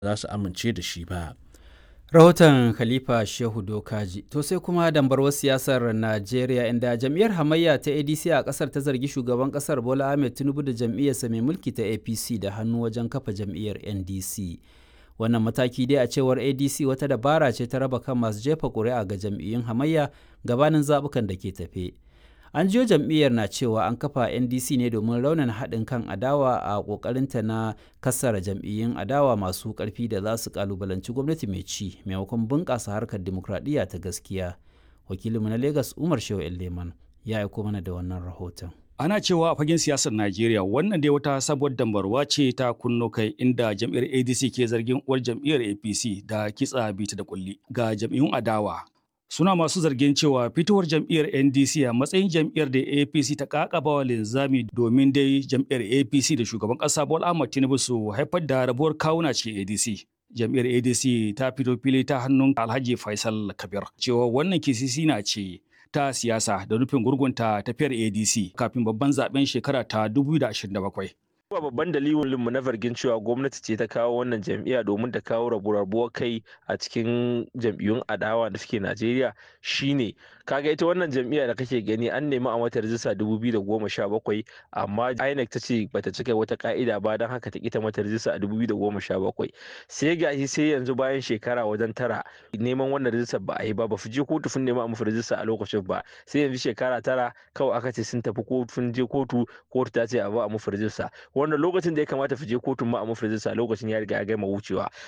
za su amince da shi ba. rahoton khalifa shehu dokaji to sai kuma dambarwar siyasar najeriya inda jam'iyyar hamayya ta adc a kasar ta zargi shugaban kasar bola ahmed tinubu da jam'iyyarsa mai mulki ta apc da hannu wajen kafa jam'iyyar ndc wannan mataki dai a cewar adc wata dabara ce ta raba kan masu jefa ƙuri'a ga jam'iyyun hamayya gabanin zaɓukan da ke tafe an jiyo jam'iyyar na cewa an kafa ndc ne domin raunin haɗin kan adawa a ƙoƙarinta na kassara jam'iyyun adawa masu ƙarfi da za su ƙalubalanci gwamnati mai ci maimakon bunƙasa harkar dimokuraɗiyya ta gaskiya wakilinmu na lagos umar shehu leman ya aiko mana da wannan rahoton Ana cewa a fagen siyasar Najeriya wannan dai wata sabuwar dambarwa ce ta kunno kai inda jam'iyyar ADC ke zargin uwar jam'iyyar APC da kitsa bita da kulli ga jam'iyyun adawa. Suna masu zargin cewa fitowar jam'iyyar NDC a matsayin jam'iyyar da APC ta kakaba linzami domin dai jam'iyyar APC da shugaban ƙasa Bola Ahmed Tinubu su haifar da rabuwar kawuna cikin ADC. Jam'iyyar ADC ta fito fili ta hannun Alhaji Faisal Kabir cewa wannan kisisi na ce ta siyasa da nufin gurgunta tafiyar ADC kafin babban zaben shekara ta 2027. Kuma babban dalilin mu na zargin cewa gwamnati ce ta kawo wannan jam'iyya domin ta kawo rabu-rabuwar kai a cikin jam'iyyun adawa da suke Najeriya shine kaga ita wannan jam'iyya da kake gani an nemi a mata rijista 2017 amma INEC ta ce bata cika wata ka'ida ba don haka ta kita mata rijista a 2017 sai gashi sai yanzu bayan shekara wajen tara neman wannan rijista ba a yi ba ba fi je kotu sun nemi a musu rijista a lokacin ba sai yanzu shekara tara kawai aka ce sun tafi kotu sun je kotu kotu ta ce a ba a musu rijista wannan lokacin da ya kamata fi je kotun ma a mafi lokacin ya riga ya gama wucewa